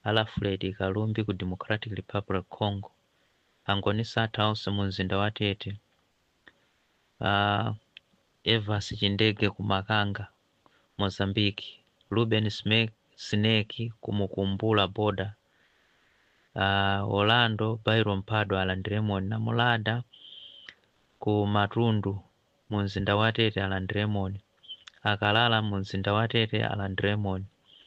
alfred kalumbi ku democratic republic congo angoni satha onse mu mzinda wa tete uh, evas chindege ku makanga mozambique ruben Sme- snake ku mukumbula boda uh, orlando byron mphado alandiremoni namulada ku matundu mu mzinda wa tete alandiremoni akalala mu mzinda wa tete alandiremoni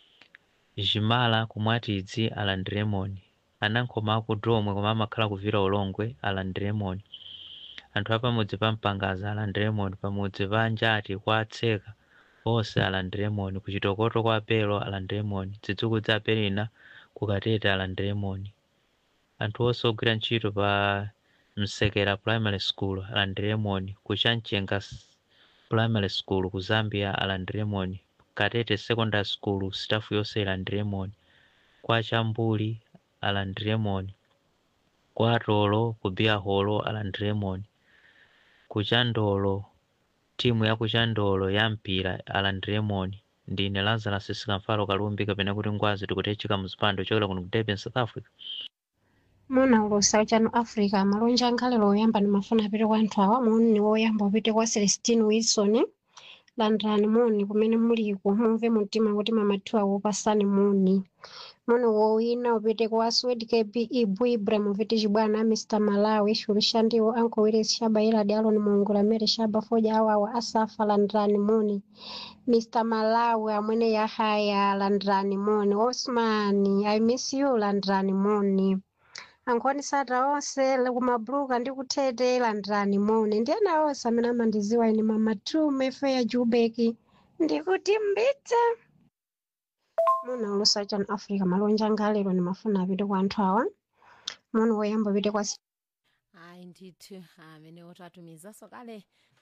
jimala ku mwatidzi alandiremoni anankhoma aku domwe koma amakhala kuvira ulongwe alandiremoni anthu apamudzi pa mpangaza alandiremoni pamudzi pa njati kwa atseka onse alandiremoni kuchitokoto kwa apelo alandiremoni zidzukulu za apelina ku katete alandiremoni anthu onse ogwira ntchito pa msekera primary school alandiremoni ku chanchenga S- primary school ku zambia alandiremoni katete secondary school staff yonse ilandiremoni kwa chambuli alandiremoni kwa tolo ku biaholo alandiremoni ku chandolo timu ya ku chandolo ya mpira alandiremoni ndine lazarus sikamfalo kalumbi kapena kuti ngwazi tikutechika muzipando chokera kuno ku durban south africa mona ulusa chano africa malonja ankhalelo oyamba ndimafuna apite kwa anthu awa moni woyamba upite kwa celestine wilson landirani moni kumene muliko mumve mumtima kuti mamathiwa wopasani moni moni wowina upite kwa swed kb ibu ibrahimovic chibwana mr malawi shurishandiwo anko willis shaba iladi alon mongola mere shaba foja awawa asafa landirani moni mr malawi amwene yahaya landirani moni osmani i miss you landirani moni ankhoni sata onse kumabuluka ndi kuthete landirani moni ndi ena onse amene amandiziwa ine mamatume feya jubeki ndikuti mbite muna ulusa chanu africa malonja ngalero ndimafuna apite kwa anthu awa moni woyamba apite kwa hayi ndithu amene otatumizaso kale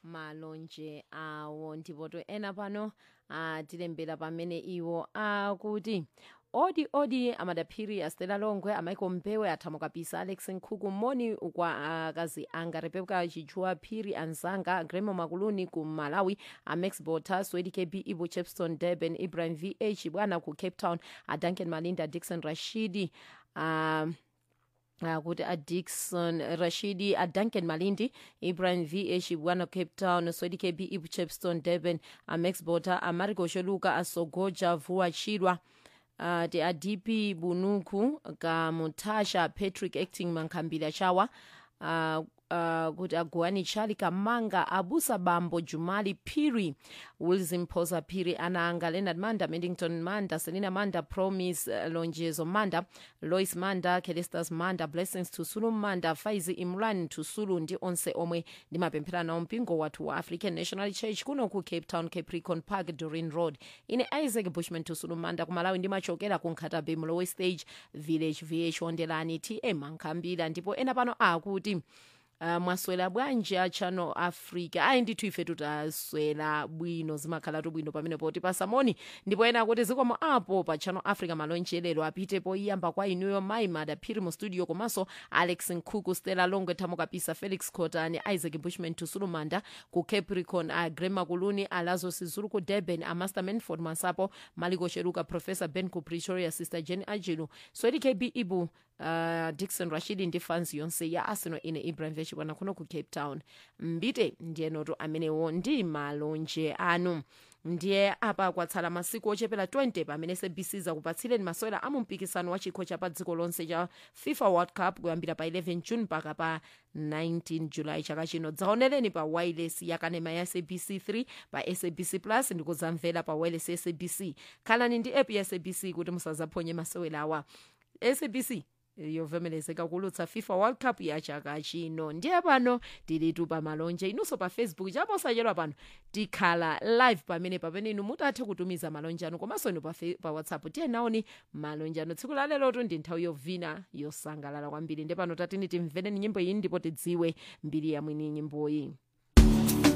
malonje awo ndipo to ena pano atilembera pamene iwo akuti odi odi amadaphiri astela longwe amaiko mpewe athamo kapisa alex nkhuku moni kwa akazi anga rebeka chichua phiri anzanga gremo makuluni ku malawi amax bota swedi kb ibo chepston durban ibrahim vh bwana ku cape town aduncan malinda dixon rashidi um, kuti uh, adixon rashidi aduncan malindi ibrahim vh bwana cape town swedi kb ibu chepston durban amax bota amarico sholuka asogoja vuwa chirwa uh, ti adp bunuku kamutasha patrick acting mankhambira chawa uh, uh, kuti aguwani chali kamanga abusa bambo jumali phiri wilson phosa phiri anaanga leonard manda mendington manda selina manda promise uh, lonjezo manda lois manda celestas manda blessings tusulu manda faizi imran tusulu ndi onse omwe ndimapemphera nawo mpingo wathu wa african national church kuno ku cape town capricorn park dorin road ine isaac bushman tusulu manda kumalawi ndimachokera ku nkhatabe mlowe stage village vh ondelani tm ankhambira ndipo ena pano akuti Uh, mwaswera bwanji a channel africa ayi ndithu ife tutaswera bwino zimakhalatu bwino pamene poti pasamoni ndipo ena akuti zikomo apo pa channel africa malonje lero apite poyamba kwa inuyo mai madaphiri mu studio komanso alex nkhuku stella longwe thamo kapisa felix cotani isaac bushman tusulumanda ku capricorn a grema kuluni alazo sizulu ku durban a master manford masapo maliko cheruka professor ben ku pretoria sister jen ajilu swedi kb ibu uh, dixon rashidi ndi fans yonse ya arsenal ine ibrahim vechibwana kuno ku cape town mbite ndiyenoto amenewo ndi malonje anu ndiye apa kwatsala masiku ochepera 20 pamene sabc zakupatsireni masewera amu mpikisano wa chikho cha pa dziko lonse cha fifa world cup kuyambira pa 11 june mpaka pa 19 julayi chaka chino dzaonereni pa wireless yakanema ya sabc 3 pa sabc plus ndikudzamvera pa wireless ya sabc khalani ndi app ya sabc kuti musazaphonye masewera awa sabc yovomerezeka kulutsa fifa world cup ya chaka chino ndiye pano tilitu pa malonje inunso pa facebook chaposachedwa pano tikhala live pamene pamene inu mutathe kutumiza malonje anu komanso inu pa, fe- pa whatsapp tiye naoni malonje anu tsiku la lelotu ndi nthawi yovina yosangalala kwambiri ndiye pano tatini timvereni nyimbo iyi ndipo tidziwe mbiri ya mwini nyimboyi